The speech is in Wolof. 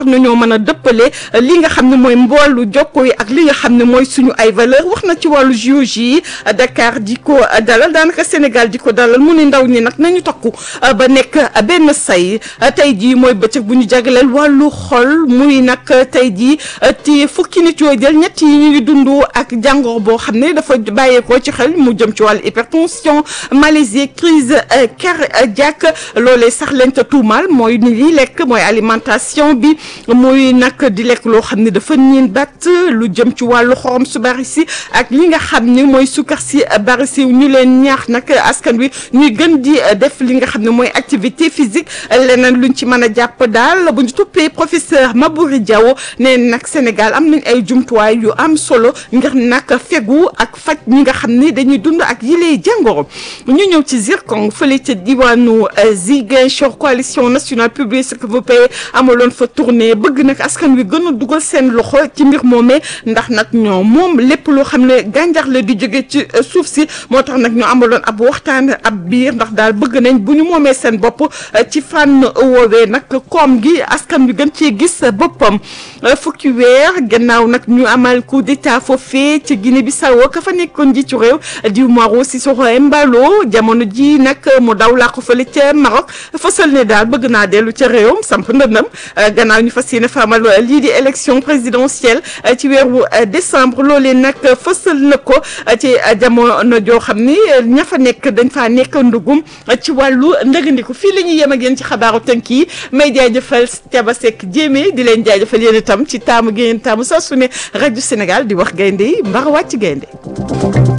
nañoo mën a dëppale li nga xam ne mooy mboolu jokko yi ak li nga xam ne mooy suñu ay valeur wax na ci wàllu JOJ yi Dakar di ko dalal daanaka Sénégal di ko dalal mu ne ndaw ñi nag nañu takku ba nekk benn say tey jii mooy bëccëg bu ñu jagleel wàllu xol muy nag tey jii ci fukki nit yoo jël ñett yi ñu ngi dund ak jàngoro boo xam ne dafa bàyyeekoo ci xel mu jëm ci wàllu hypertension malaise crise cardiaque loolee sax leen te tuumaal mooy ni li lekk mooy alimentation bi muy nag di lekk loo xam ne dafa niin bat lu jëm ci wàllu xorom su bari si ak li nga xam ne mooy sukkar si bari si ñu leen ñaax nag askan wi ñuy gën di def li nga xam ne mooy activité physique leneen luñ ci mën a jàpp daal bu ñu toppee professeur Mabouri Diaw nee nag Sénégal am nañ ay jumtuwaay yu am solo ngir nag fegu ak faj ñi nga xam ne dañuy dund ak yile jàngoro ñu ñëw ci Zircon fële ca diwaanu Ziguinchor coalition nationale publique ce que vous payez amaloon fa tournée bëgg nag askan wi gën a dugal seen loxo ci mbir moomee ndax nag ñoo moom lépp loo xam ne gàncax la di jóge ci suuf si moo tax nag ñu amaloon ab waxtaan ab biir ndax daal bëgg nañ bu ñu moomee seen bopp ci fànn woowee nag koom gi askan wi gën cee gis boppam fukki weer gannaaw nag ñu amal coup d'état foofee ci Guinée Bissau ka fa nekkoon ji ci réew di Umaro Sissoco Embalo jamono ji nag mu daw laa ko fële ca Maroc fësal ne daal bëgg naa dellu ca réewam samp ndëndam gannaaw ñu fas yéene famal lii di élection présidentielle ci weeru décembre loolee nag fësal na ko ci jamono joo xam ni ña fa nekk dañ faa nekk ndugum ci wàllu ndëgandiku fii la ñuy yem ak yéen ci xabaaru tënk yi may jaajëfal Thiaba Seck Jéeme di leen jaajëfal yéen itam ci taamu gi ngeen taamu saa su ne rajo Sénégal di wax gaynde yi mbar wàcc gaynde